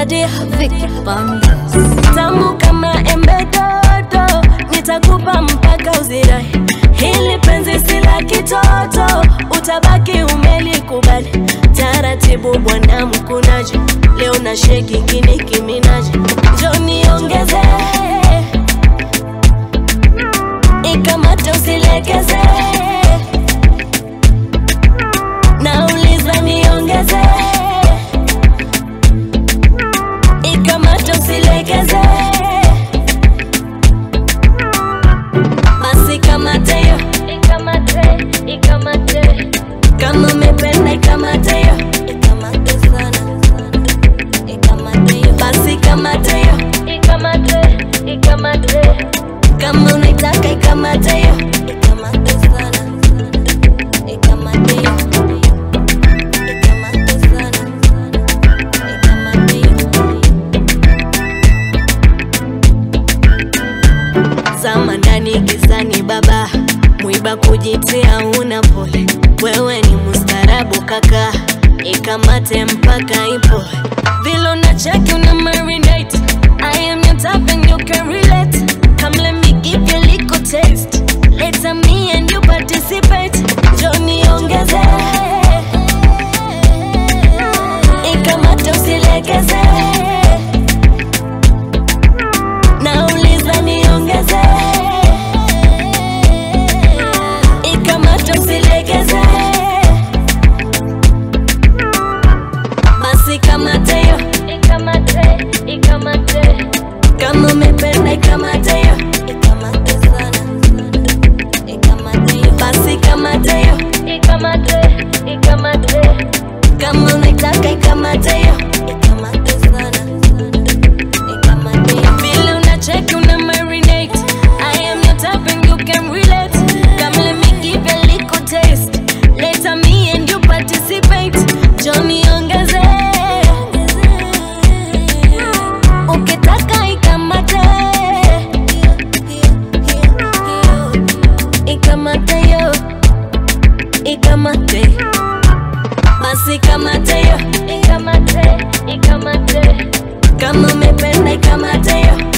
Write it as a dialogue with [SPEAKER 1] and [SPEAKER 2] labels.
[SPEAKER 1] Nadia Vicky Bandes. Tamu kama embe dodo, nitakupa mpaka uzirai. Hili penzi si la kitoto, utabaki umelikubali. Taratibu bwana mkunaji, leo na sheki kini kiminaji. Njoo niongeze, ikamate usilegeze. Nauliza niongeze, ikamate usilegeze. Basi kamate yo, ikamate, ikamate. Kama umependa ikamate yo, ikamate sana, ikamate yo. Basi kamate yo, ikamate, ikamate. Kama unaitaka ikamate yo, ikamate sana, ikamate yo. Ikamate sana, ikamate yo. zama ndani gizani baba mwiba kujitia una pole wewe ni mustarabu kaka ikamate mpaka ipo vile una cheki una marinate I am your type and you can relate come let me give you a little taste later me and you participate Johnny ongeze ikamate usilegeze nauliza niongeze ikamata usilegeze basi kamate yo ikamate ikamate kama umependa ikamate yo ikamate sana ikamate yo basi kamate yo ikamate ikamate kama unaitaka ikamate yo ikamate sana vile unacheki una marinate I am your type and you can relate Come let me give you a little taste Later me and you participate Johnny ongeze Ukitaka ikamate Ikamate yo Ikamate Basi kamate yo Ikamate Ikamate kama umependa ikamate yo